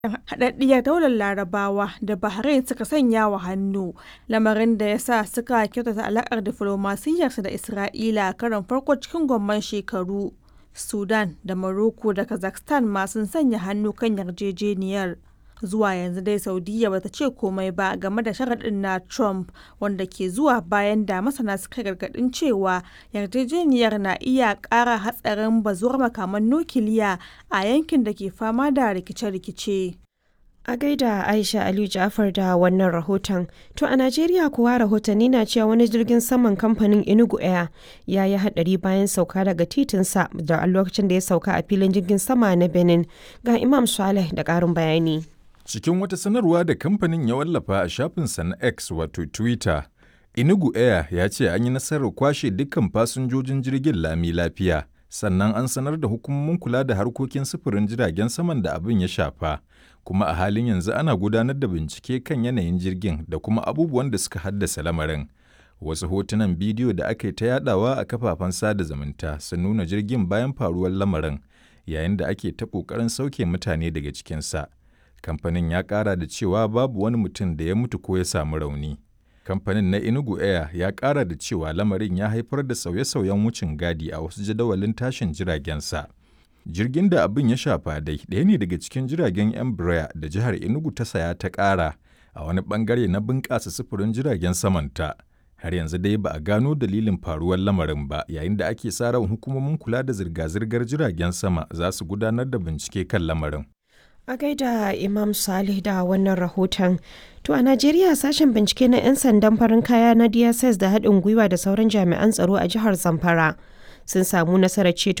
Haɗaɗɗiyar Daular Larabawa da Bahrain suka sanya wa hannu, lamarin da ya sa suka kyautata alaƙar diflomasiyyarsu da Isra'ila a karon farko cikin gwamman shekaru. Sudan da Morocco da Kazakhstan ma sun sanya hannu kan yarjejeniyar. Zuwa yanzu dai Saudiyya ba ta ce komai ba game da sharaɗin na Trump, wanda ke zuwa bayan da masana suka gargaɗin cewa yarjejeniyar na iya ƙara hatsarin bazuwar makaman nukiliya a yankin da ke fama da rikice-rikice. A gaida Aisha Aliyu Ja'far da wannan rahoton. To a Najeriya kuwa rahotanni na cewa wani jirgin saman kamfanin Enugu Air ya yi hadari bayan sauka daga titinsa da lokacin da ya sauka a filin jirgin sama na Benin. Ga Imam Saleh da ƙarin bayani. Cikin wata sanarwa da kamfanin ya wallafa a shafinsa na X wato Twitter, Enugu Air ya ce an yi nasarar kwashe dukkan fasinjojin jirgin lami lafiya, sannan an sanar da hukumomin kula da harkokin sufurin jiragen saman da abin ya shafa. kuma a halin yanzu ana gudanar da bincike kan yanayin jirgin da kuma abubuwan da suka haddasa lamarin. Wasu hotunan bidiyo da aka yi ta yadawa a kafafen sada zumunta sun nuna jirgin bayan faruwar lamarin yayin da ake ta ƙoƙarin sauke mutane daga cikinsa. Kamfanin ya ƙara da cewa babu wani mutum da ya mutu ko ya samu rauni. Kamfanin na Enugu Air ya ƙara da cewa lamarin ya haifar da sauye-sauyen wucin gadi a wasu jadawalin tashin jiragensa. Jirgin da abin ya shafa dai ɗaya ne daga cikin jiragen Embraer da jihar Enugu ta saya ta ƙara a wani ɓangare na bunƙasa sufurin jiragen samanta. Har yanzu dai ba a gano dalilin faruwar lamarin ba yayin da ake sa ran hukumomin kula da zirga-zirgar jiragen sama za su gudanar da bincike kan lamarin. A gaida Imam Salih da wannan rahoton. To a Najeriya sashen bincike na 'yan sandan farin kaya na DSS da haɗin gwiwa da sauran jami'an tsaro a jihar Zamfara sun samu nasarar ceto